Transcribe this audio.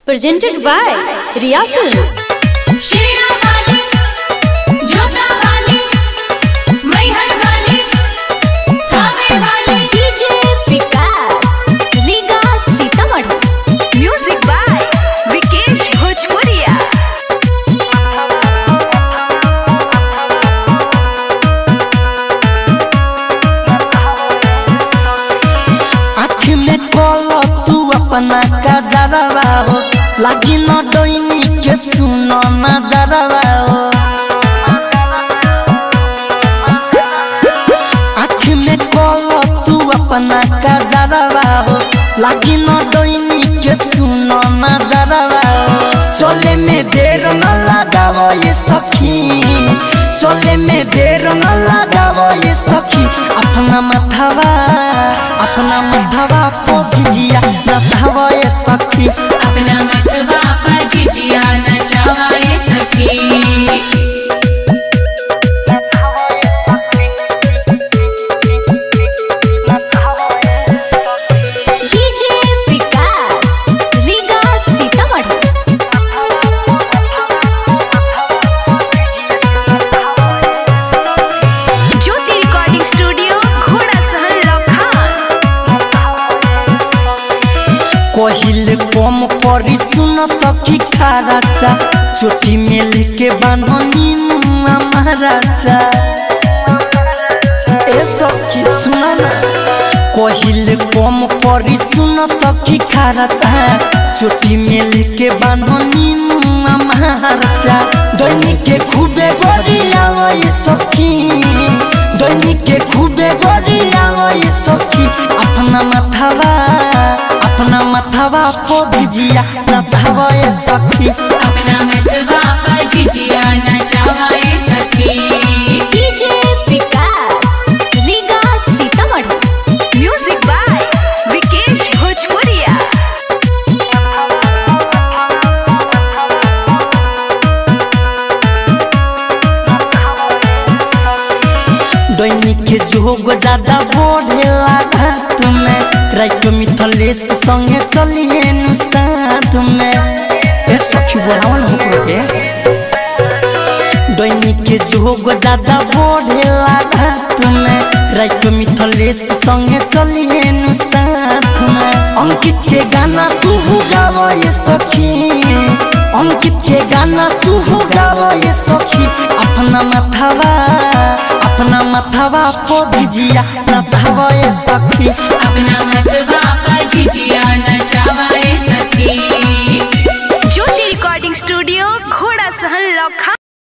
presented by Riya Films. शेरा वाली जोधा वाली मैहर वाली थावे वाली DJ Vikas, Liga Sitamarhi. Music by Vikesh Bhojpuriya आँख में कल तू अपना कजरवा हो लागी न डोइनी के सुनो नजरवा हो आँख में कल तू अपना कजरवा हो लागी न डोइनी के सुनो नजरवा हो चले में देर न लगावो ये सखी चले में देर न लगावो ये सखी अपना मथवा अपना मथवा पोजिया नथवा ये सखी अपना मतवा पजिजिया नचावाए सखी DJ Vikas, Liga Sitamarhi. Jyoti recording studio घोड़ा सहन लखान कोहिल कम परी सुन सखी खाराचा चोटी में लेके बान्हनी मुआ महाराजा ए सखी सुन ना कोहिल कम परी सुन सखी खाराचा चोटी में लेके बान्हनी मुआ महाराजा दैनिक के खूबे गोरिया ये सखी दैनिक के खूबे गोरिया ये सखी अपना माथावा अपना माथावा पोजिया नथावा ये सखी अपना मतवा पजिजिया नचावाए सखी DJ Vikas, Liga Sitamarhi. Music by Vikesh Bhojpuriya दैनिक के जोग ज्यादा बढ़ेला घाट में राइट मिथलेश संगे चलिए नु साथ में ए सखी बोलावन हो के दैनिक के जोग ज्यादा बढ़ेला घाट में राइट मिथलेश संगे चलिए नु साथ में अंकित के गाना तू गावो ये सखी अंकित के गाना तू गावो ये सखी अपना माथावा अपना माथावा पोजिया नथावा ये सखी अपना मतवा पजिजिया नचावाए सखी ज्योति रिकॉर्डिंग स्टूडियो घोड़ा सहन लखान